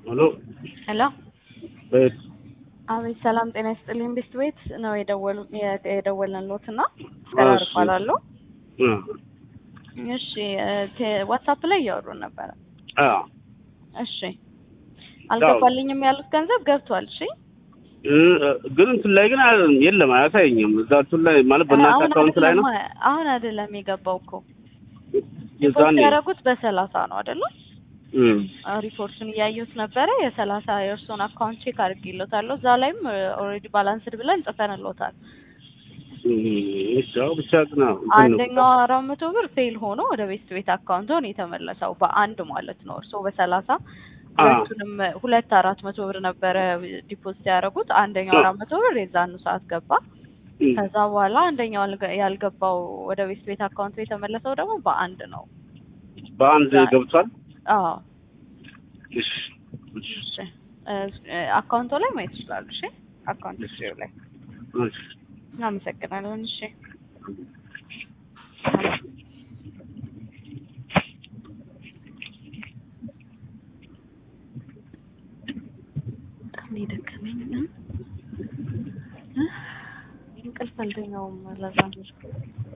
ሄሎ ሄሎ ቤት አቤት ሰላም ጤና ይስጥልኝ ቤስት ቤት ነው የደወሉ የደወልንልዎት እና ገራር እሺ። እባላለሁ እ እሺ ቴ- ዋትሳፕ ላይ እያወሩን ነበረ አ እሺ አልገባልኝም ያሉት ገንዘብ ገብቷል እሺ እ ግን እንትን ላይ ግን አ- የለም አያሳየኝም። እዛ እንትን ላይ ማለት በእናንተ አሁን አካውንት ላይ ነው አይደለም አሁን አይደለም የገባው እኮ የዛኔ ሪፖርት ያደረጉት በሰላሳ ነው አይደለም እ ሪፖርቱን እያየሁት ነበረ የሰላሳ የእርስዎን አካውንት ቼክ አድርጌልዎታለሁ እዛ ላይም ኦልሬዲ ባላንስድ ብለን ጽፈንልዎታል እ እሺ አዎ ብቻ ግን አዎ እንትን ነው። አንደኛው አራት መቶ ብር ፌል ሆኖ ወደ ቤስት ቤት አካውንት ነው የተመለሰው በአንድ ማለት ነው እርስዎ በሰላሳ አ ሁለቱንም ሁለት አራት መቶ ብር ነበረ ዲፖዚት ያደረጉት አንደኛው አ አራት መቶ ብር የዛኑ ሰዓት ገባ እ ከዛ በኋላ አንደኛው ያልገ- ያልገባው ወደ ቤስት ቤት አካውንት የተመለሰው ደግሞ በአንድ ነው በአንድ ገብቷል። አዎ እሺ እሺ እሺ እ አካውንቶ ላይ ማየት ይችላሉ እሺ አካውንት ሂስትሪው ላይ እሺ አመሰግናለሁ እሺ በጣም ነው የደከመኝ እ? እ? እንቅልፍ አልተኛውም ለዛ ነው